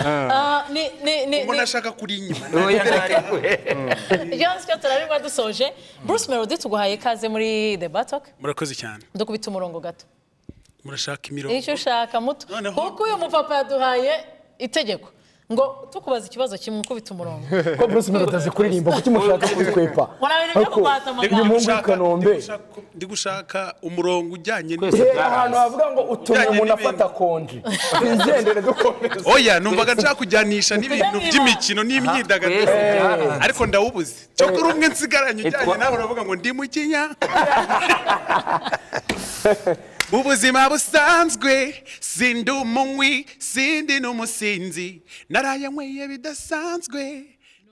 Ah, ni ni ni mbona ashaka kuri inyuma Jean Scott turabiba dusoje Bruce Melody tuguhaye ikaze muri The Batok murakoze cyane dukubita umurongo gato murashaka imirongo nicyo ushaka muto Noneho- kuko uyu mupapa yaduhaye itegeko ngo tukubaza ikibazo kimwe ukubita umurongo ko Bruce Melody atazi kuririmba kuki mushaka kutwepa Urabintu byo Ariko kubata amagambo. uyu muhungu w'i Gushaka- Kanombe gushaka- ndi gushaka umurongo ujyanye Twese Eh, bwaraye. ahantu havuga ngo utumye Ujyanye umuntu n'ibintu. afata konji twigendere dukomeze oya numvaga nshaka kujyanisha n'ibintu by'imikino n'imyidagaduro Twese bwaraye. ariko ndawubuze cyo kuri umwe nsigaranye ujyanye nawe uravuga ngo ndi mukinya mu buzima busanzwe sindi umunywi sindi n'umusinzi narayanyweye bidasanzwe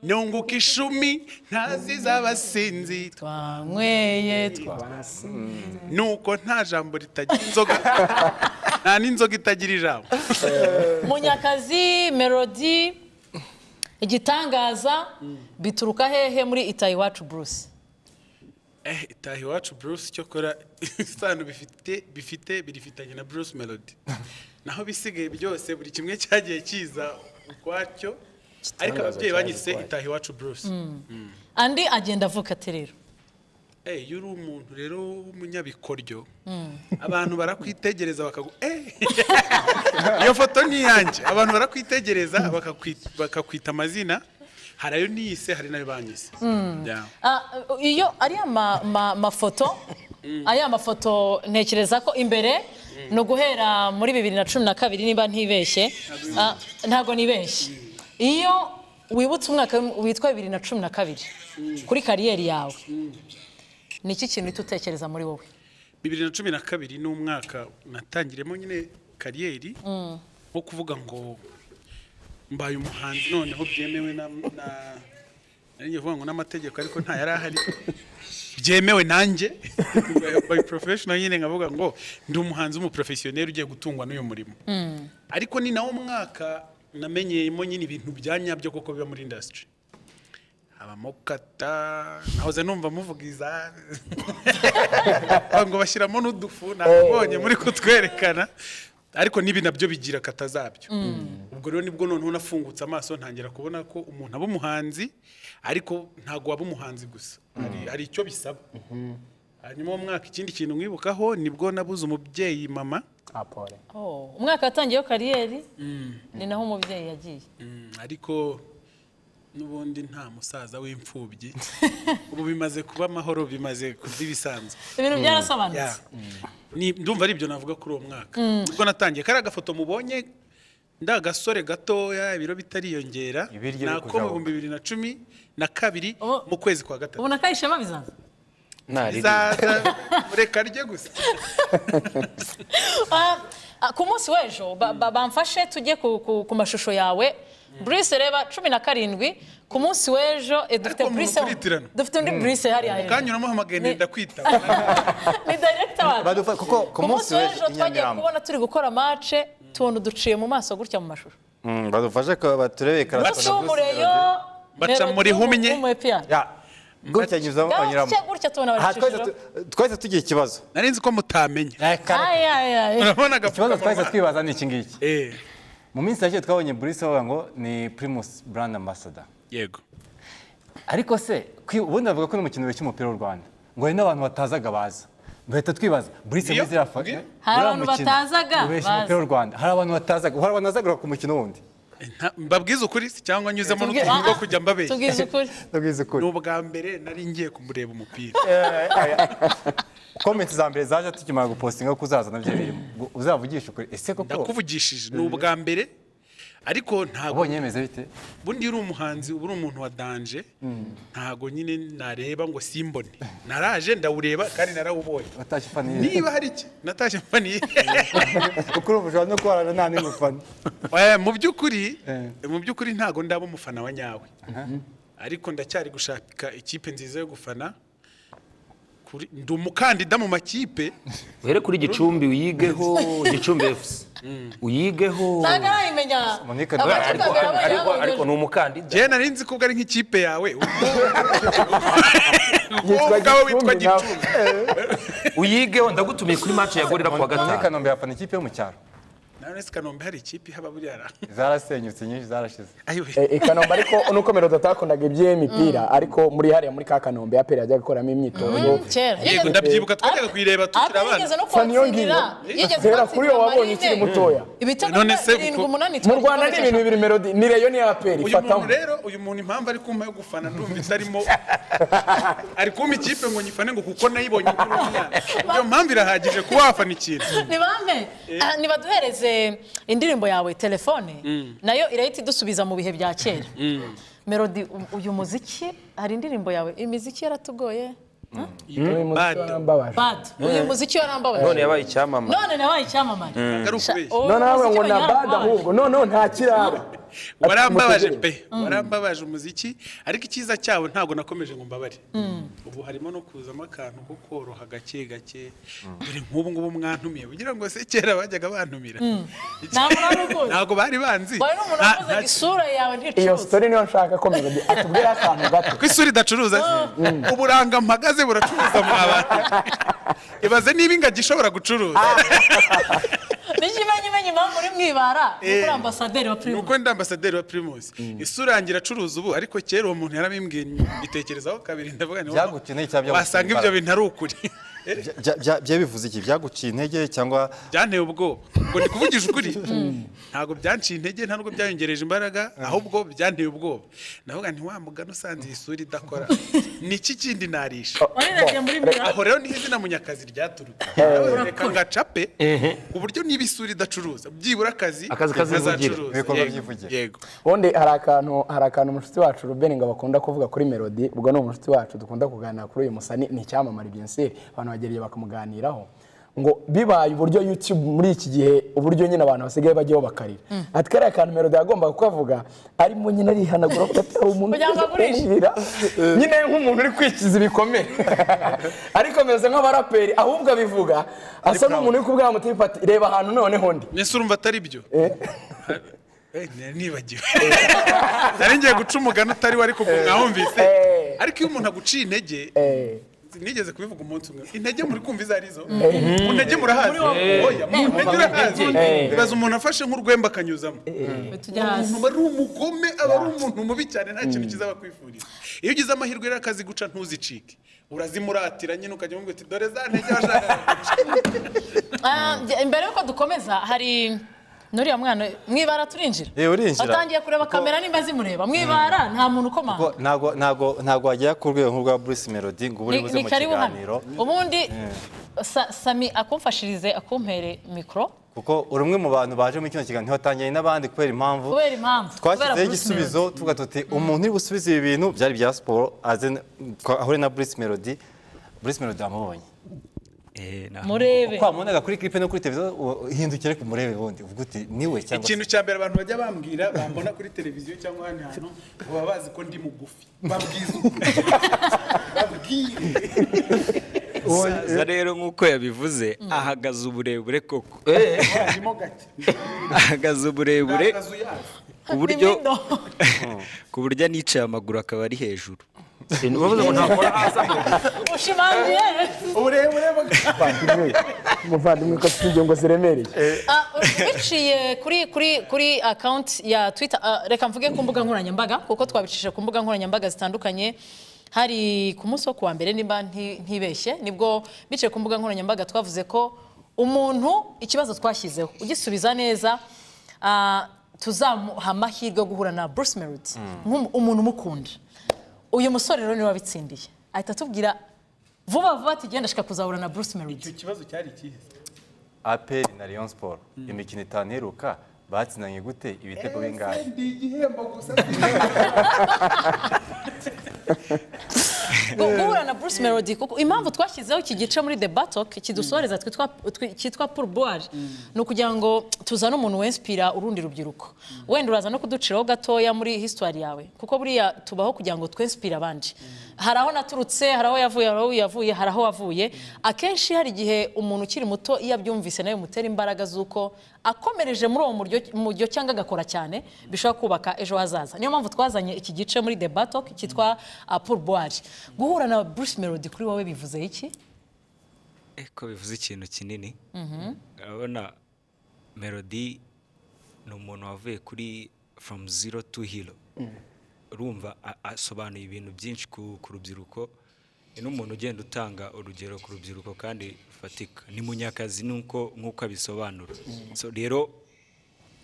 nunguka ishumi ntaziza abasinzi twanyweye twa nuko nta jambo ritagira inzoga nta n'inzoga itagira ijambo munyakazi Melody igitangaza bituruka hehe muri itayi iwacu Bruce eh itaha iwacu bruce cyokora isano bifite bifite birifitanye na bruce melody naho bisigaye byose buri kimwe cyagiye kiza ukwacyo ariko ababyeyi banyise itaha iwacu bruce andi agenda avuka ati rero eh iyo uri umuntu rero w'umunyabikoryo abantu barakwitegereza bakagu eh iyo foto ni iyanjye abantu barakwitegereza bakakwita bakakwita amazina hari ayo niyise hari n'ayo banyise Yeah. Ah, iyo ariya ma- ma- mafoto ariya mafoto ntekereza ko imbere ni uguhera muri bibiri na cumi na kabiri niba ntibeshye Ah, ntabwo nibeshye iyo wibutse umwaka witwa bibiri na cumi na kabiri kuri kariyeri yawe ni iki kintu uhita utekereza muri wowe bibiri na cumi na kabiri ni umwaka natangiremo nyine kariyeri wo kuvuga ngo mbaye umuhanzi noneho byemewe na na- nari ngiye kuvuga ngo n'amategeko ariko nta yari ahari byemewe nanjye by professional nyine nkavuga ngo ndi umuhanzi w'umuprofesiyoneri ugiye gutungwa n'uyu murimo ariko ni nawo mwaka namenyeyemo nyine ibintu bya nyabyo kuko biba muri industry habamo kata nahoze numva muvuga iza Bavuga ngo bashyiramo n'udufu nabonye muri kutwerekana ariko n'ibi nabyo bigira kata zabyo ubwo rero nibwo noneho nafungutse amaso ntangira kubona ko umuntu aba umuhanzi ariko ntabwo waba umuhanzi gusa Hari- hari icyo bisaba hanyuma uwo mwaka ikindi kintu mwibukaho nibwo nabuze umubyeyi mama apore Oh, umwaka watangiyeho kariyeri ni naho umubyeyi yagiye Mm, ariko n'ubundi nta musaza w'imfubyi ubu bimaze kuba amahoro bimaze kurya ibisanzwe ibintu byarasobanutse Ni- ndumva ari ibyo navuga kuri uwo mwaka ubwo natangiye kari agafoto mubonye nda gasore gatoya ibiro bitariyongera Ibiryo biri nako mu kuzamuka. bihumbi bibiri na cumi na kabiri Oh. mu kwezi kwa gatatu ubona ko ari ishema bizaza bizaza reka rye gusa Ah, ah, ku munsi w'ejo ba- ba- bamfashe tujye ku- ku ku mashusho yawe Bruce reba cumi na karindwi ku munsi w'ejo eh, dufite Ariko Bruce mukuritirana. dufite undi Bruce hariya hejuru kanyuramo Ni- hamagara ndakwita ni director wacu Badufa- kuko ku ku munsi w'ejo i twagiye Nyamirambo. kubona turi gukora match tubona uduciye mu maso gutya mu mashusho Mm, badufashe ko baturebe karasana basumureyo Baca muri humye. gutya nyuzamo banyuramo gutya gutya tubona Aha, twahise barashishiro tu- twahise tugira ikibazo nari nzi ko mutamenya Ay, ay, ay. urabona ikibazo twahise agapfukamunwa twibaza ni iki ngiki Eh, mu minsi yashize twabonye burisi bavuga ngo ni primus brand ambassador yego ariko se kwi- ubundi bavuga ko ni mu kintu cy'umupira w'u rwanda ngo hari n'abantu batazaga baza duhita twibaza burisi Iyo- muri ziriya fa- iyo- Hari uriya abantu mukino batazaga ubeshya baza. umupira w'u rwanda hari abantu batazaga hari abantu bazagura ku mukino wundi Nta- mbabwize ukuri se cyangwa nyuzemo Tubwiye- n'utuntu Ah, two ah, kujya mbabeshya tubwize ukuri ndabwiza ni ukuri ubwa mbere nari ngiye kumureba umupira komenti za mbere zaje tukimara gupostinga ko uzaza nabyo birimo Ngo uzavugishe ukuri ese koko ndakuvugishije ni ubwa mbere ariko ntabwo ubonye yemeze bite bundi uri umuhanzi uba uri umuntu wa danje ntago nyine nareba ngo simbone naraje ndawureba kandi narawubonye watashye ufaniye niba hari iki natashye mpaniye ukuri ubushobora no kubarana nta n'ingufana Eh, mu by'ukuri Eh. mu by'ukuri ntago ndaba umufana wa nyawe ariko ndacyari gushaka ikipe nziza yo gufana Kuri- ndi umukandida mu makipe uhere kuri gicumbi uyigeho gicumbi fc uyigeho ntabwo arayimenya Monica, Amakipe ariko abiri abonye ariko yabonye ariko ejo. ni umukandida jena nari nzi ko ubwo ari nk'ikipe yawe Yitwa wowe ubwawe witwa Gicumbi nawe. gicumbi uyigeho ndagutumiye kuri match ya gorira ku wa muri gatanu kanombe yafana ikipe yo mu cyaro Nawe uretse kanombe hari ikipe ihaba buriya ra- zarasenyutse nyinshi zarashize ayo we. Eh, i kanombe ariko nuko melodi atakundaga iby'iyi mipira ariko muri hariya muri ka kanombe yaperi yajyaga gukoramo imyitozo kera yego ndabyibuka twajyaga kuyireba tukiri Aperi abana yigeze no Fani yo ngiyo. kubatsindira yigeze Kera kuri kubatsindira uwo wabonye ukiri Marine. mutoya ibitego None se birindwi uko- umunani mu rwanda ni ibintu bibiri melodi ni reyo ni yaperi uyu fatamo muntu rero uyu muntu impamvu ari kumpa yo gufana ndumva itarimo ari kumpa ikipe ngo nyifane ngo kuko nayibonye kuri uriya iyo mpamvu irahagije kuba wafana ikintu nibambe Ah, nibaduhereze indirimbo yawe telefone nayo irahita idusubiza mu bihe bya kera melodi u- uyu muziki hari indirimbo yawe imiziki yaratugoye bad uyu muziki warambabaje none yabaye icyamamare none nabaye icyamamare ari ukubeshya Uyu noneho muziki ngo na yarababaje. bad ahubwo noneho nta kiraba warambabaje pe warambabaje umuziki ariko icyiza cyawo ntabwo nakomeje ngo mbabare ubu harimo no kuzamo akantu ko koroha gake gake dore nk'ubu ngubu mwantumiye kugira ngo se kera bajyaga bantumira Ntabwo wari ubuzi. ntabwo bari banzi Wari n'umuntu Nta- wavuze ngo nta- isura yawe iyo nticuza sitori niyo nshaka ko melodi atubwira akantu gato ko isura idacuruza uburanga mpagaze buracuruza mu abantu ibaze niba ingagi ishobora gucuruza n'ikimenyimenyi impamvu uri mwibara ni kuri Eh. ambasaderi wa ni primo uko ndi ambasaderi wa primus isura yanjye iracuruza ubu ariko kera uwo muntu yarabimbwiye mbitekerezaho kabiri ndavuga ni Byagukeneye cyangwa byaguteye wasanga ibyo imbaraga? bintu ari ukuri Bya- bya- bya- bya bivuze iki byaguciye intege cyangwa byanteye ubwoba ngo ndi kuvugisha ukuri ntabwo byanciye intege nta nubwo byayongereje imbaraga ahubwo byanteye ubwoba ndavuga nti wa mugani usanze iyi sura idakora ni iki kindi narisha waninagiye muri mwibara aho rero niho izina munyakazi ryaturutse Nawe reka ngacape ku buryo niba isura idacuruza byibura akazi Akazi kazivugira. kazacuruza. Ibikorwa Yego, byivugira. yego ubundi hari akantu hari akantu umushuti wacu Ruben ngo bakunda kuvuga kuri melodi ubwo ni umushuti wacu dukunda kuganira kuri uyu musani ni icyamamare bien sûr abantu bagereye bakamuganiraho ngo bibaye uburyo YouTube muri iki gihe uburyo nyine abantu basigaye bajyaho bakarira ati kariya kantu melodi yagombaga kukavuga arimo nyine arihanagura ko atari umuntu Kugira ngo agurishe. kumubwira. nyine nk'umuntu uri kwikiza ibikomere ariko ameze nk'abaraperi ahubwo abivuga asa n'umuntu uri kubwira mutipa ati reba ahantu noneho ndi mbese urumva atari byo Eh, nari nibagiwe nari ngiye guca umugani utari wo ariko ubwo mwawumvise Eh. ariko iyo umuntu aguciye intege Eh. nigeze kubivuga umunsi umwe intege muri kumva izo arizo mu ntege murahazi oya mu ntege urahazi ibaza umuntu afashe nk'urwembe akanyuzamo tujya hasi umuntu aba ari umugome aba ari umuntu mubi cyane nta kintu cyiza bakwifuriza iyo ugize amahirwe rero akazi guca ntuzicike urazimuratira nyine ukajya umubwira uti dore za ntege washakaga guca Ah, njye- mbere yuko dukomeza hari nuriya mwana mwibara turinjira Eh, urinjira. watangiye kureba kamera nimba zimureba mwibara nta muntu ukomanga Ko ntago ntago ntago wagera ku rwego nk'urwa Bruce Melody ngo ubure Ni- buze ni mu karibu kiganiro hano ubundi Sa- sami akumfashirize akumpere mikoro kuko uri umwe mu bantu baje muri kino kiganiro ntiwatangiranye n'abandi kubera impamvu kubera impamvu kubera twashyizeho Bruce igisubizo tuvuga tuti umuntu uri busubize ibi bintu byari bya siporo aze twa- ahure na Bruce Melody Bruce Melody yamubonye Melody. murebe twamubonaga kuri clip no kuri televiziyo u- uhindukire ku murebe wundi uvuga uti niwe cyangwa se ikintu cya mbere abantu bajya bambwira bambona kuri televiziyo cyangwa ahandi hantu baba bazi ko ndi mugufi babwiza ukuri. babwire umusaza rero nk'uko yabivuze ahagaze uburebure koko harimo gake ahagaze uburebure ndagazu yazo ku buryo Imindo. ku buryo anicaye amaguru akaba ari hejuru bavuze ngo ntakora hasi ushimangiye uburebure bwa muvandimwe muvandimwe ko afite ingingo ziremereye Ah, biciye kuri kuri kuri account ya twitter ah, reka mvuge ku mbuga nkoranyambaga kuko twabicishije ku mbuga nkoranyambaga zitandukanye hari ku munsi wo kuwa mbere nimba nti- ntibeshye nibwo biciye ku mbuga nkoranyambaga twavuze ko umuntu ikibazo twashyizeho ugisubiza neza ah, tuzamuha amahirwe yo guhura na Bruce Melody nk'umu- umuntu umukunda uyu musore rero niwe wabitsindiye ahita atubwira vuba vuba ati genda shika kuzahura na Bruce Melody icyo kibazo cyari ikihe APR na Rayon Sport imikino itanu iheruka batsinanye gute ibitego bingahe ese ndi igihembo gusa Ngo guhura na Bruce Melody kuko impamvu twashyizeho iki gice muri The Battle kidusoreza twitwa twi- cyitwa Pourboire ni ukugira ngo tuzane umuntu wenspira urundi rubyiruko wenda uraza no kuduciraho gatoya muri histoire yawe kuko buriya tubaho kugira ngo twenspire abandi hari aho naturutse hari aho yavuye hari aho yavuye hari aho wavuye akenshi hari igihe umuntu ukiri muto iyo abyumvise nawe bimutera imbaraga z'uko akomereje muri uwo muryo- muryo cyangwa agakora cyane bishobora kubaka ejo hazaza niyo mpamvu twazanye iki gice muri The Battle cyitwa uh, Pourboire guhura na Bruce Melody kuri wowe bivuze iki Eh, ko bivuze ikintu kinini urabona melody ni umuntu wavuye kuri from zero to hero urumva a- asobanuye ibintu byinshi ku ku rubyiruko ni n'umuntu ugenda utanga urugero ku rubyiruko kandi rufatika ni munyakazi nuko nk'uko abisobanura So rero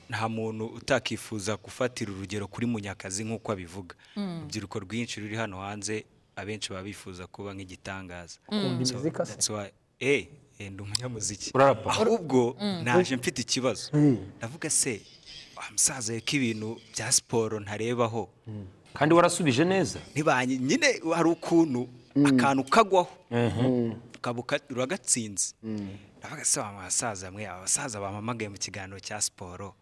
nta muntu utakifuza gufatira urugero kuri munyakazi nk'uko abivuga urubyiruko rwinshi ruri hano hanze abenshi baba bifuza kuba nk'igitangaza So imiziki se? that's why- eh eh, ndi umunyamuziki Urarapa? ahubwo naje mfite ikibazo ndavuga se wa musaza we ko ibintu bya siporo ntarebaho kandi warasubije neza ntibanye nyine hari ukuntu akantu kagwaho ukaba uka- uragatsinze ndavuga se wa basaza mwe abasaza bampamagaye mu kiganiro cya siporo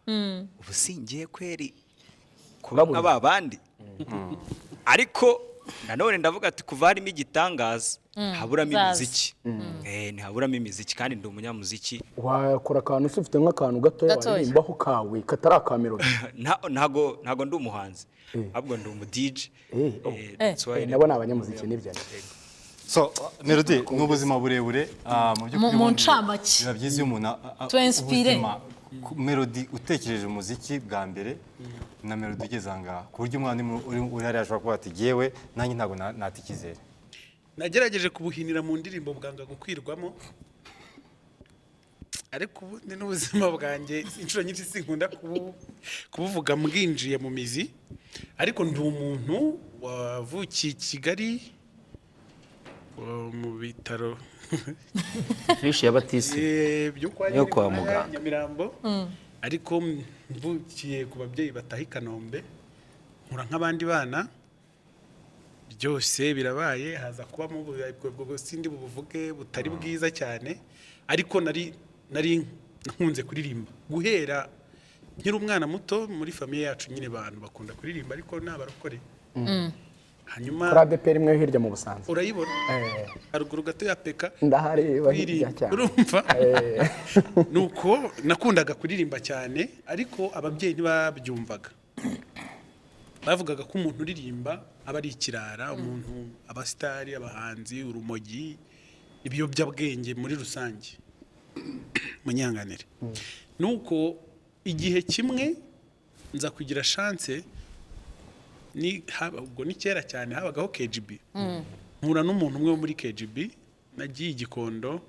ubu singiye kweri kuba nka ba bandi ariko nanone ndavuga ati kuva harimo igitangaza haburamo zaza. imiziki Eh, ntihaburamo imiziki kandi ndi umunyamuziki wakora akantu se ufite nk'akantu gatoya Gatoya. waririmbaho kawe katari aka melody Nta- ntago ntago ndi umuhanzi ahubwo ndi umu DJ Eh, oh. Eh, Eh. that's why Eh, nabo ni abanyamuziki nibyo ari so melody ni ubuzima burebure ah, mu by'ukuri mu ubundi ncamake. biba byiza iyo umuntu a- a- To inspire. ubuzima, ku- melody utekereje umuziki bwa mbere na melody ugeze aha ngaha ku buryo umwana uri mu- uri- uri hariya ashobora kuba ati yewe nanjye ntabwo na- nata icyizere nagerageje kubuhinira mu ndirimbo bwanga gukwirwamo ariko ubu ni n'ubuzima bwanjye inshuro nyinshi sinkunda kubu- kubuvuga mbwinjiye mu mizi ariko ndi umuntu wavukiye i kigali wa- mu bitaro fishi ya batisi Eh, byo kwa Yo kwa Nyamira- muganga. nyamirambo ariko mvukiye ku babyeyi bataha i kanombe nkura nk'abandi bana byose birabaye haza kubamo ubu- ubwo- ubwo sindi bubuvuge butari bwiza cyane ariko nari nari nkunze kuririmba guhera nkiri umwana muto muri famiye yacu nyine abantu bakunda kuririmba ariko ni abarokore kuri hanyuma adeperi imwe yo hirya mu busanza urayibona Eh. haruguru gato ya peka ndahareba hirya kuririmba cyane urumva Eh. nuko nakundaga kuririmba cyane ariko ababyeyi ntibabyumvaga bavugaga ko umuntu uririmba aba ari ikirara umuntu abasitari abahanzi urumogi ibiyobyabwenge muri rusange munyanganire nuko igihe kimwe nza kugira chance ni haba- ubwo ni kera cyane habagaho KGB mpura n'umuntu umwe wo muri KGB nagiye i Gikondo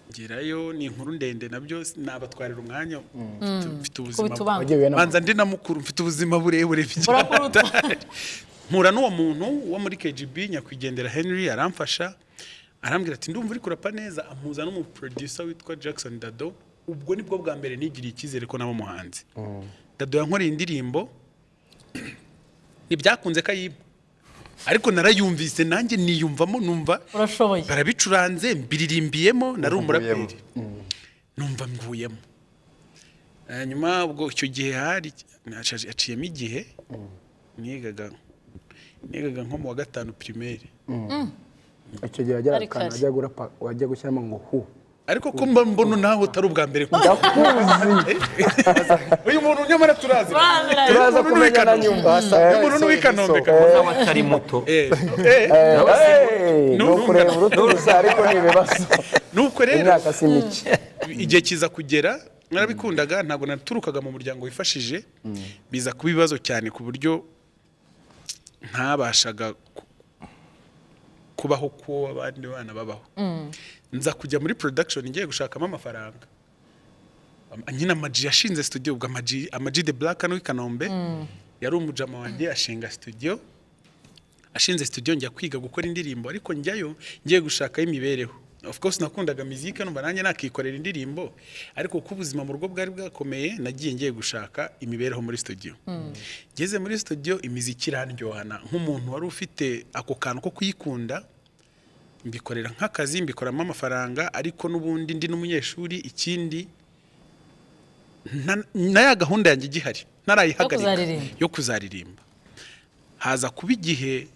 ngerayo ni inkuru ndende nabyo nabatwarira umwanya mfite Kubita ubanga. ubuzima Wagiye na banza ndi na mukuru mfite ubuzima burebure Urakuruta. mpura n'uwo muntu wo muri KGB nyakwigendera Henry aramfasha arambwira ati ndumva uri kurapa neza ampuza n'umuproducer witwa Jackson Dado ubwo nibwo bwa mbere nigiriye icyizere ko naba umuhanzi Dado yankoreye indirimbo ntibyakunze ko ayiba ariko narayumvise nanjye niyumvamo numva urashoboye barabicuranze mbilirimbiyemo nari umuraperi numva mvuyemo Eh, nyuma ubwo icyo gihe hari nacaje- aciyemo igihe nigaga nigaga nko mu wa gatanu primaire icyo gihe wagera Ari akantu kare. wajya gura pa- wajya gushyiramo ngo hu ariko ko mba mbona nawe utari ubwa mbere kumva. uyu muntu nyamara turazi Turazi. Uyu turaza muntu ni uw'i kumenya na Kanombe. nyuma uyu muntu ni uw'i Kanombe kabisa. nawe atari muto Eh, eh, ni nu- ukureba urutugu gusa ariko ni ibibazo nuko rero imyaka si mike igihe kiza kugera narabikundaga ntabwo naturukaga mu muryango wifashije biza kuba ibibazo cyane ku buryo ntabashaga ku- kubaho ko abandi bana babaho nza kujya muri production ngiye gushakamo amafaranga Am- nyine amaji yashinze studio ubwo amaji amaji de black hano i kanombe yari umujama wanjye ashinga studio ashinze studio njya kwiga gukora indirimbo ariko njyayo ngiye gushakayo imibereho of course nakundaga muzika numva nanjye nakikorera indirimbo ariko kuko ubuzima mu rugo bwari bwakomeye nagiye ngiye gushaka imibereho muri studio ngeze muri studio imiziki irandyohana nk'umuntu wari ufite ako kantu ko kuyikunda mbikorera nk'akazi mbikoramo amafaranga ariko n'ubundi ndi n'umunyeshuri ikindi na- na ya gahunda yanjye igihari ntarayihagarika kuzaririmba. yo kuzaririmba haza kuba igihe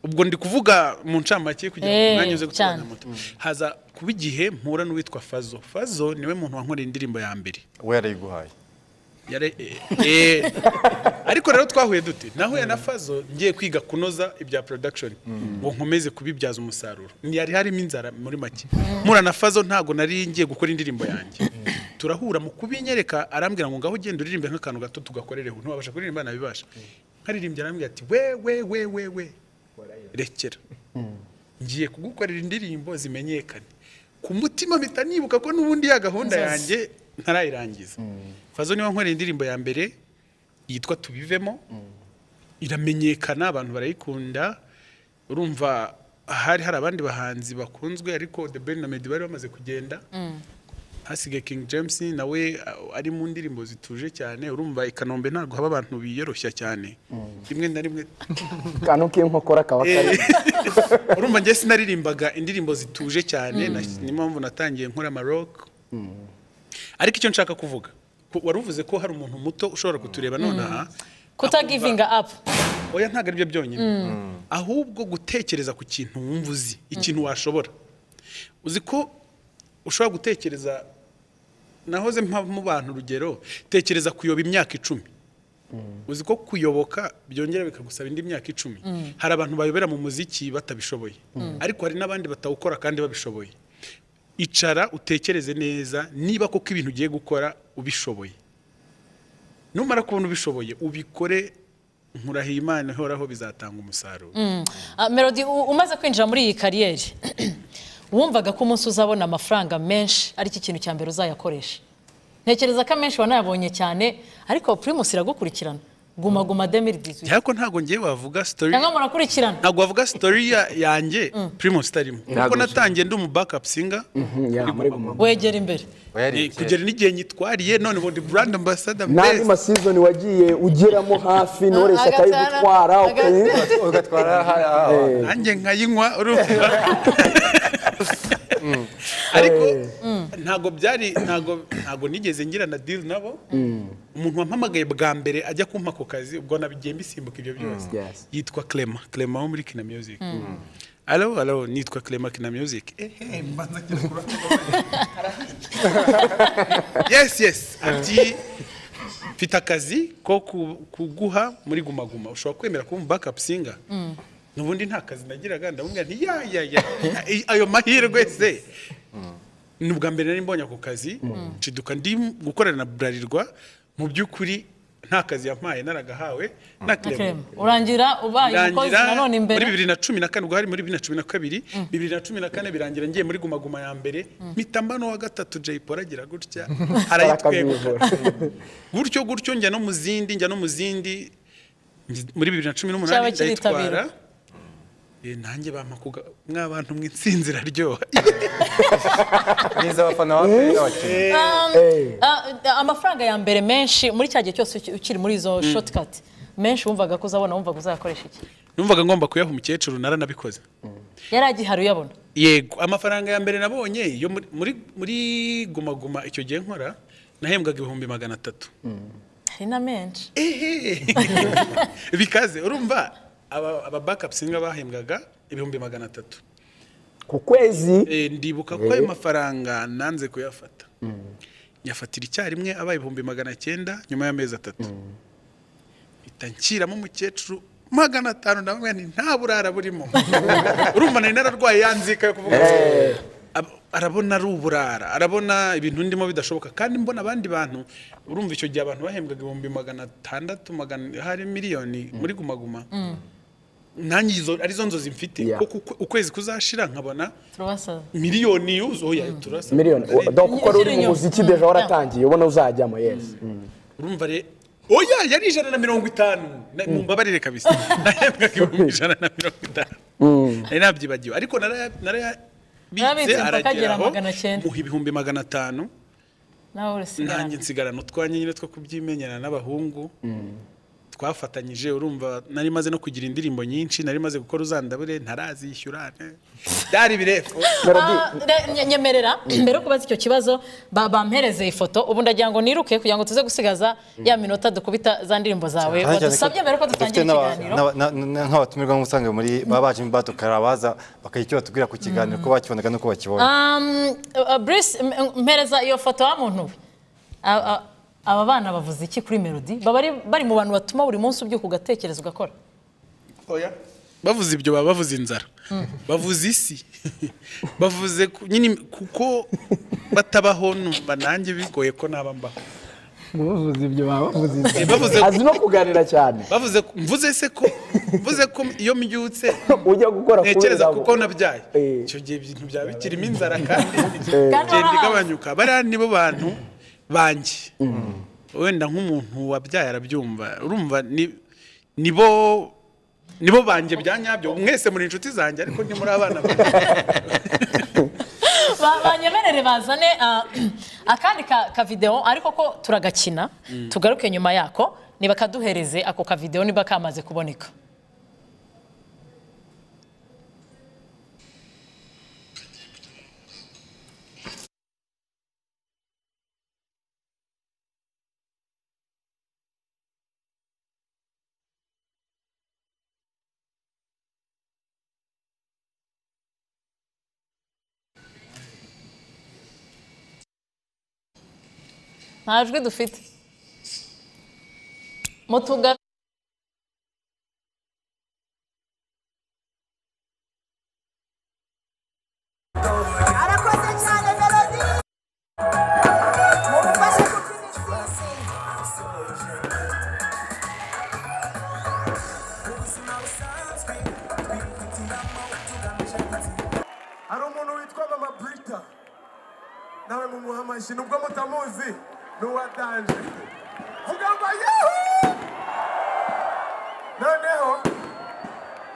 ubwo ndi kuvuga mu ncamake kugira ngo Eh, umwanya uze cyane. gutwara moto haza kuba igihe mpura n'uwitwa fazo fazo niwe muntu wankoreye indirimbo ya mbere we yarayiguhaye Yare- eh, eh. ariko rero twahuye dute nahuye na fazo ngiye kwiga kunoza ibya production ngo nkomeze kubibyaza umusaruro ntiyari harimo inzara muri make mpura na fazo ntago nari ngiye gukora indirimbo yanjye turahura mu kubinyereka arambwira ngo ngaho ugenda uririmbe nk'akantu gato tugakorereho ntubasha kuririmba nabibasha nkaririmbye arambwira ati we we we we we rekera ngiye kugukorera indirimbo zimenyekane ku mutima mpita nibuka ko n'ubundi ya gahunda Nzozi. yanjye ntarayirangiza fazo niba nkorera indirimbo ya mbere yitwa tubivemo iramenyekana abantu barayikunda urumva hari hari abandi bahanzi bakunzwe ariko The Ben na Meddy bari bamaze kugenda hasigaye King James nawe a- ari mu ndirimbo zituje cyane urumva i Kanombe ntabwo haba abantu biyoroshya cyane rimwe na rimwe akantu k'inkokora kaba kari urumva njye sinaririmbaga indirimbo zituje cyane na- niyo mpamvu natangiye nkora amarok ariko icyo nshaka kuvuga ko- wari uvuze ko hari umuntu muto ushobora kutureba nonaha kutagivinga apu oya ntabwo ari byo byonyine ahubwo gutekereza ku kintu wumva uzi ikintu washobora uzi ko ushobora gutekereza nahoze mpa mu bantu urugero tekereza kuyoba imyaka icumi uzi ko kuyoboka byongera bikagusaba indi myaka icumi hari abantu bayobera mu muziki batabishoboye ariko hari n'abandi batawukora kandi babishoboye icara utekereze neza niba koko ibintu ugiye gukora ubishoboye numara kubona ubishoboye ubikore nkurahiye imana ihoraho bizatanga umusaruro Ah, melody u- umaze kwinjira muri iyi kariyeri wumvaga ko umunsi uzabona amafaranga menshi aricyo ikintu cya mbere uzayakoresha ntekereza ko amenshi wanayabonye cyane ariko primus iragukurikirana guma guma 2018 ariko ntabwo ngiye wavuga story cyangwa murakurikirana ntabwo wavuga story ya- yanjye primus itarimo kuko Ntabwo natangiye ndi umu backup singer ya muri guma wegera imbere Oya, Eh, kugera n'igihe nyitwariye none ubu ndi brand ambassador best n'andi masizoni wagiye ugeramo hafi ntoreshe Agatara, akayigutwara ukayi agatara. ugatwara hariya nanjye nkayinywa urumva ariko ntabwo byari ntabwo ntabwo nigeze ngira na deal nabo umuntu wampamagaye bwa mbere ajya kumpa ako kazi ubwo nabigiye mbisimbuka ibyo byose Yes. yitwa Clema Clema wo muri Kina Music alo alo nitwa Clema Kina Music ehe mbanza kira kura yes yes ati mfite akazi ko ku- kuguha muri Guma Guma ushobora kwemera kuba umu backup singer nubundi nta kazi nagiraga ndamubwira nti ya ya ya ayo mahirwe se ni ubwa mbere nari mbonye ako kazi nshiduka ndi gukorana na burarirwa mu by'ukuri nta kazi yampaye naragahawe na Okay. kirema urangira ubaye umukozi birangira nanone imbere muri bibiri na cumi na kane ubwo hari muri bibiri na cumi na kabiri bibiri na cumi na kane birangira ngiye muri Guma Guma ya mbere mpitamba n'uwa gatatu Jay Polly agira gutya arayitwegukana barakabivura gutyo gutyo njya no mu zindi njya no mu zindi ngi- muri bibiri na cumi Cyaba n'umunani kiritabira. ndayitwara Eh, nanjye bampa kuga mwabantu mw'insinzi iraryoha neza abafana ba peri bacu Ah, ah, amafaranga ya mbere menshi muri cya gihe cyose uki- ukiri muri izo shortcut menshi wumvaga ko uzabona wumvaga uzayakoresha iki numvaga ngomba kuyaha umukecuru naranabikoze yari agihari uyabona yego amafaranga ya mbere nabonye yo muri- muri muri guma guma icyo gihe nkora nahembwaga ibihumbi magana atatu hari na menshi ehe bikaze urumva aba aba backup singer bahembwaga ibihumbi magana atatu ku kwezi Eh, ndibuka ko ayo mafaranga nanze kuyafata nyafatira icyarimwe abaye ibihumbi magana cyenda nyuma y'amezi atatu mpita nshyiramo umukecuru magana atanu na bamwe nta burara burimo urumva nari nararwaye yanzika yo kuvuga ati, "Ab- arabona ari uburara arabona ibintu ndimo bidashoboka kandi mbona abandi bantu urumva icyo gihe abantu bahembwaga ibihumbi magana atandatu magana hari miliyoni muri guma guma nanjye izo arizo nzozi mfite Yeah. kuko ukwe- ukwezi kuzashira nkabona turabasaza miliyoni yuzu oya turasa miliyoni Ari- dore kuko uri mu Ziri muziki inyuma. deja waratangiye ubona uzajyamo yesi urumva re oya yari ijana na mirongo itanu Na- mumbabarire kabisa nahembwaga ibihumbi ijana na mirongo itanu nari nabyibagiwe ariko naraya- narayabitse Narabitse mpaka agera arageraho magana cyenda. muha ibihumbi magana atanu nawe urasigarana nanjye nsigarana utwanjye nyine two kubyimenyana n'abahungu twafatanyije urumva nari maze no kugira indirimbo nyinshi nari maze gukora uzandabure ntarazishyura ne. byari birepfo melody Ah, re- nye- nyemerera mbere yo kubaza icyo kibazo ba- bampereze ifoto ubu ndagira ngo niruke kugira ngo tuze gusigaza ya minota dukubita za ndirimbo zawe Cyane cyane wadusabye mbere ko dutangira dufite n'aba- ikiganiro n'aba- na- na- Nk'abatumirwa nk'usanga muri baba baje mu bato karabaza bakagira icyo batubwira ku kiganiro ko bakibonaga n'uko bakibonye Um, uh, Bruce m- m- mpereza iyo foto wa muntu we A- a- aba bana bavuze iki kuri melody baba ari- bari mu bantu batuma buri munsi ubyuka ugatekereza ugakora oya bavuze ibyo baba bavuze inzara bavuze isi bavuze ku- nyine kuko batabaho numva nanjye bigoye ko naba mbaho muvuze ibyo baba bavuze Eh, bavuze inzara. azi no kuganira cyane bavuze ko- mvuze se ko mvuze ko iyo mbyutse ujya gukora kuri ntekereza zabo. kuko nabyaye Eh. icyo gihe ibintu byaba bikirimo inzara kandi Kandi igenda baba- igabanyuka bariya nibo bantu banjye wenda nk'umuntu wabyaye arabyumva urumva ni- nibo nibo banjye bya nyabyo mwese muri inshuti zanjye ariko ntimuri abana banjye Ba- banyemerere bazane ah, akandi ka- kavideo ariko ko turagakina tugaruke nyuma yako niba kaduhereze ako kavideo niba kamaze kuboneka nta jwi dufite mutuga arakoze cyane melodi mumufashe kubyina insisi hari umuntu witwa mama brita nawe mumuha amashyi nubwo mutamuzi ni uwatanje vuga ngo yahu noneho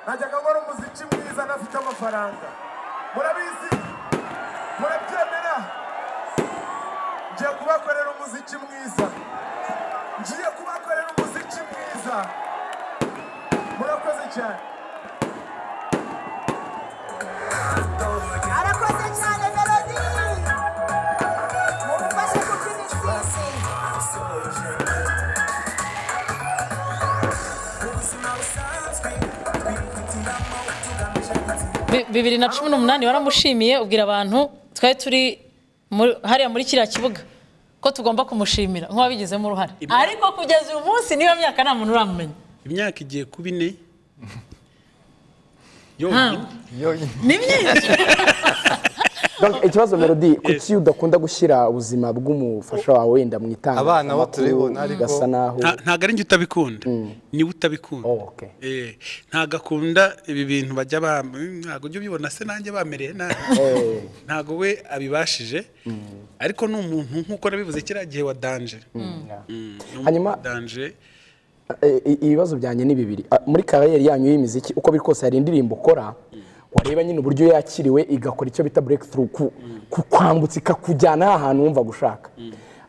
najyaga nkora umuziki mwiza nafite amafaranga murabizi murabyemera ngiye kubakorera umuziki mwiza ngiye kubakorera umuziki mwiza murakoze cyane arakoze cyane melodi mumufashe kubyina insisi Bi- bibiri na cumi n'umunani waramushimiye ubwira abantu twari turi muri- hariya muri kiriya kibuga ko tugomba kumushimira nk'uwabigizemo uruhare ariko kugeza uyu munsi niyo myaka nta muntu uramumenya imyaka igiye kuba ine yonyine ni myinshi Donc, ikibazo melody kuki udakunda gushyira ubuzima bw'umufasha wawe wenda mu itanga Abana bo turibona, ariko- ugasa naho Nta- ntabwo ari njye utabikunda niwe utabikunda Oh, okay. Eh, ntabwo akunda ibi bintu bajya ba ntabwo ujya ubibona se nanjye bamereye nabi ntabwo we abibashije ariko ni umuntu nk'uko nabivuze kiriya gihe wa danje Mm, ni umuntu Hanyuma- wa danje Eh, i- ibibazo byanjye ni bibiri Ah, muri kariyeri yanyu y'imiziki uko biri kose hari indirimbo ukora wareba nyine uburyo yakiriwe igakora icyo bita breakthrough ku- ku- kwambutsa ikakujyana ahantu wumva gushaka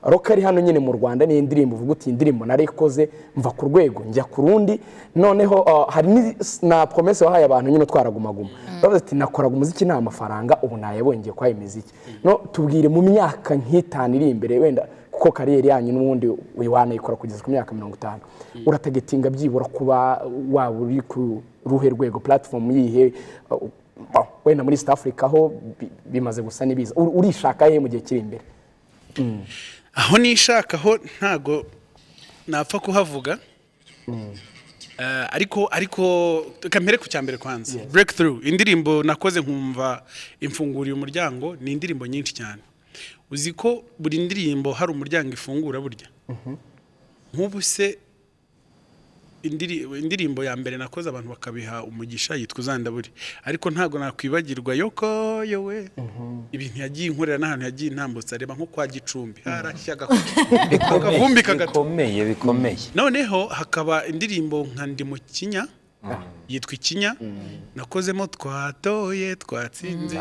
rock ari hano nyine mu rwanda ni indirimbo uvuga uti iyi indirimbo narayikoze mva ku rwego njya ku rundi noneho ah, hari ni- na promesse wahaye abantu nyine utwaragumaguma bavuze ati nakoraga umuziki nta mafaranga ubu nayabongiye kwayo imiziki no tubwire mu myaka nk'itanu iri imbere wenda kuko kariyeri yanyu n'ubundi wanayikora kugeza ku myaka mirongo itanu uratagetinga byibura kuba waba uri ku ruhe rwego platform yihe uh, bon, wenda muri East Africa ho bi- bimaze gusa n'ibiza Ur- urishaka he mu gihe kiri imbere aho nishaka ho ntago napfa kuhavuga Eh, ariko ariko reka mpere ku cya mbere kwanza breakthrough indirimbo nakoze nkumva imfunguriye umuryango ni indirimbo nyinshi cyane uzi ko buri ndirimbo hari umuryango ifungura burya nk'ubu se indiri- indirimbo ya mbere nakoze abantu bakabiha umugisha yitwa uzandabure ariko ntabwo nakwibagirwa yoko yowe ibintu yagiye inkorera n'ahantu yagiye intambutsa reba nko kwa gicumbi harashyaga akavumbi kagatu bikomeye bikomeye noneho hakaba indirimbo nka ndi mu kinya yitwa ikinya nakozemo twatoye twatsinze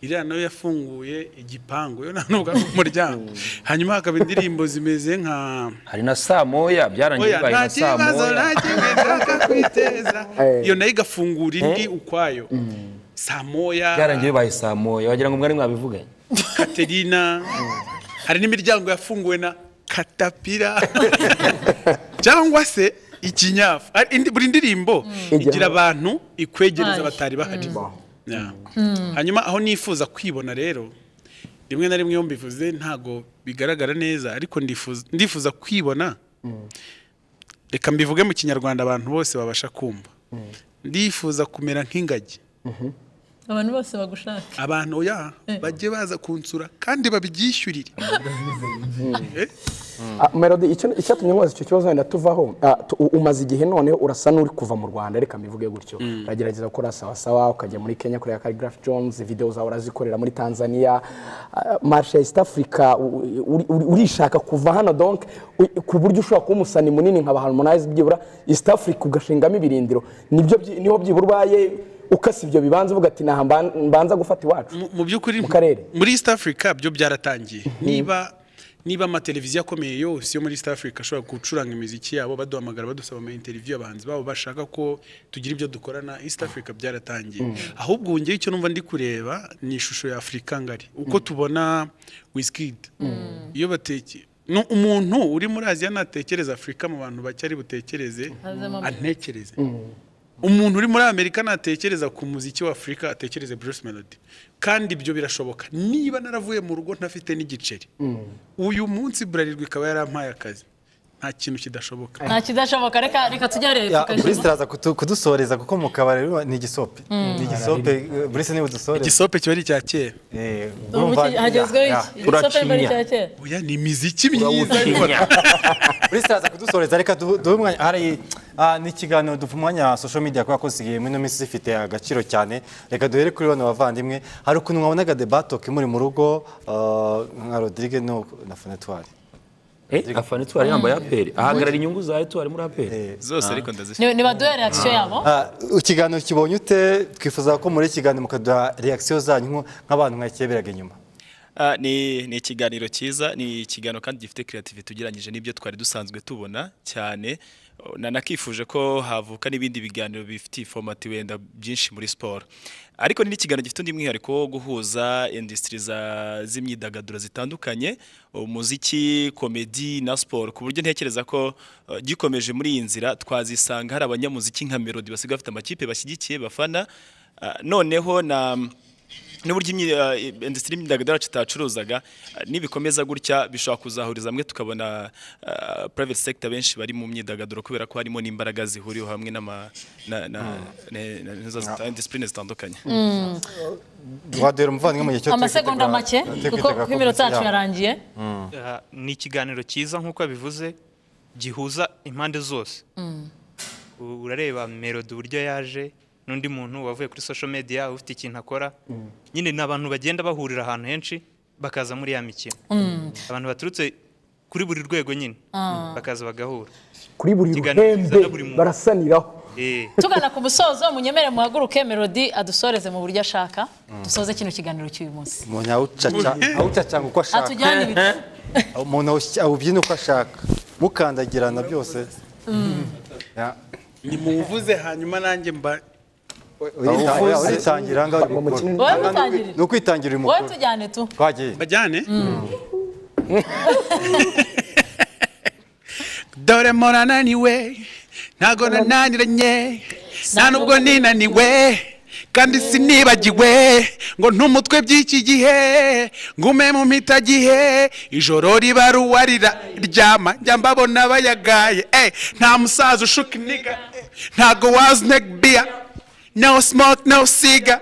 iriya nayo yafunguye igipangu yo nta nubwo ari umuryango hanyuma hakaba indirimbo zimeze nka hari na saa moya byarangiye oya nta bibaye na saa kibazo moya nta kimwe nshaka kwiteza Eh. iyo nayo igafungura indi ukwayo saa moya byarangiye bibaye saa moya wagira ngo mwari mwabivuganye Katerina hari n'imiryango yafunguwe na katapira cyangwa se ikinyafu Ari- indi- buri ndirimbo igira abantu ikwegereza Bahari. batari bahari Yeah. hanyuma aho nifuza kwibona rero rimwe na rimwe iyo mbivuze ntago bigaragara neza ariko ndifuza ndifuza kwibona reka mbivuge mu kinyarwanda abantu bose babasha kumva ndifuza kumera nk'ingagi abantu bose bagushaka abantu oya bajye baza kunsura kandi babyishyurire Eh? Ah, Melody icyo- icyatumye nkubaza icyo kibazo wenda tuvaho ah, tu- u- umaze igihe noneho urasa n'uri kuva mu rwanda reka mbivuge gutyo uragerageza gukora sawasawa ukajya muri kenya kureba caligraph jones videwo zawe urazikorera muri tanzania ah, marshe ya east africa u- uri- uri- urishaka kuva hano donc u- ku buryo ushobora kuba umusani munini nka ba harmonize byibura east africa ugashingamo ibirindiro nibyo byi- niho byibura ubaye ukasa ibyo bibanza uvuga ati naha mban- mbanza gufata iwacu mu- mu by'ukuri Mu karere. muri east africa byo byaratangiye niba niba amateleviziyo akomeye yose yo muri east africa ashobora gucuranga imiziki yabo baduhamagara badusaba ama interview abahanzi babo bashaka ko tugira ibyo dukorana east africa byaratangiye ahubwo ubu njyewe icyo numva ndi kureba ni ishusho ya afurika ngari uko tubona wizkid iyo bateke ni umuntu uri muri aziya natekereza afurika mu bantu bake ari butekereze Hazamo- antekereze umuntu uri muri amerika natekereza ku muziki wa afurika atekereze bruce melody kandi ibyo birashoboka niba naravuye mu rugo ntafite n'igiceri uyu munsi burarirwa ikaba yarampaye akazi nta kintu kidashoboka nta kidashoboka reka reka tujyareyo Ya, Bruce araza kudu- kudusoreza kuko mu kabari rero ni igisope ni igisope eh, Bruce niwe udusoreza igisope kiba ari icya kera Eh, ubu urumva- iki- hagezweho Ya, iki ya. igisope mbere Uracinya. cya kera oya ni imiziki myiza urawutinya Bruce araza kudusoreza reka du- duhe umwanya hari ah, ni ikiganiro duha umwanya wa social media kubera ko zisigaye muri ino minsi zifite agaciro cyane reka duhere kuri bano bavandimwe hari ukuntu mwabonaga debatoke muri mu rugo ah, nka Rodrigue no na Fonetwari Eh, afana etuwari yambaye aperi ahagarara inyungu za etuwari muri aperi zose ariko ndazifite Ni- nibaduhe reaction yabo Ah, ikiganiro kibonye ute twifuza ko muri iki kiganiro mukaduha reaction zanyu nko- nk'abantu mwakeberaga inyuma Ah, ni ni ikiganiro cyiza ni ikiganiro kandi gifite creativity ugereranyije n'ibyo twari dusanzwe tubona cyane Oh, na nakifuje ko havuka n'ibindi biganiro bifitiye format wenda byinshi muri siporo ariko ni n'ikiganiro gifite undi mwihariko wo guhuza industry za- z'imyidagaduro zitandukanye umuziki komedi na siporo ku buryo ntekereza ko eh, gikomeje muri iyi nzira twazisanga hari abanyamuziki nka melody basigaye bafite amakipe bashyigikiye bafana Ah, noneho na n'uburyo imyi- eh, industry y'imyidagaduro yacu itacuruzaga eh, nibikomeza gutya bishobora kuzahuriza hamwe tukabona eh, private sector benshi bari mu myidagaduro kubera ko harimo n'imbaraga zihuriyeho hamwe n'ama- na- na- ne- na- n'izo zita- discipline zitandukanye twadera umuvandimwe mu gihe cyo amasegonda twitegura- make twitegura kuko ko- kuko iminota yacu ya. yarangiye Ah, ni ikiganiro cyiza nk'uko bivuze gihuza impande zose U- urareba melody uburyo yaje n'undi muntu wavuye kuri social media ufite ikintu akora nyine ni abantu bagenda bahurira ahantu henshi bakaza muri ya mikino abantu baturutse kuri buri rwego nyine bakaza bagahura kuri buri Ikiganiro cyiza ruhembe na buri muntu. barasaniraho Eh, tugana ku musozo munyemere muhaguruke melody adusoreze mu buryo ashaka dusoze kino kiganiro cy'uyu munsi umuntu awucaca- awucacanga uko ashaka atujyane ibiti umuntu awushy- awubyina uko ashaka mukandagirana byose Ya. nimuvuze hanyuma nanjye mba Urita- ya, uritangira aha ngaha uri Mu mukino- mukuru. wowe mutangirire ni ukwitangira uyu wowe mukuru tujyane tu twagiye bajyane dore morananiwe ntago nananiranye nta nubwo ninaniwe kandi sinibagiwe ngo ntumutwe by'iki gihe ngume mu mpitagihe ijoro riba ruwarira ryama njya mbabona bayagaye eh, nta musaza ushuka iniga eh, ntago wazi negi biya no smoke no cigar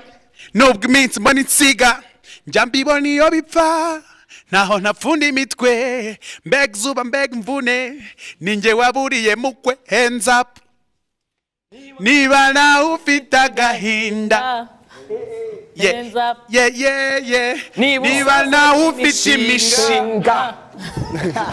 nubwo iminsi mbona insiga njya mbibona iyo bipfa ntaho ntapfunda imitwe mbega izuba mbega imvune ninjye waburiye mukwe hands up niba nawe ufite agahinda ye Hands up. ye ye ye Niba niba nawe ufite imishinga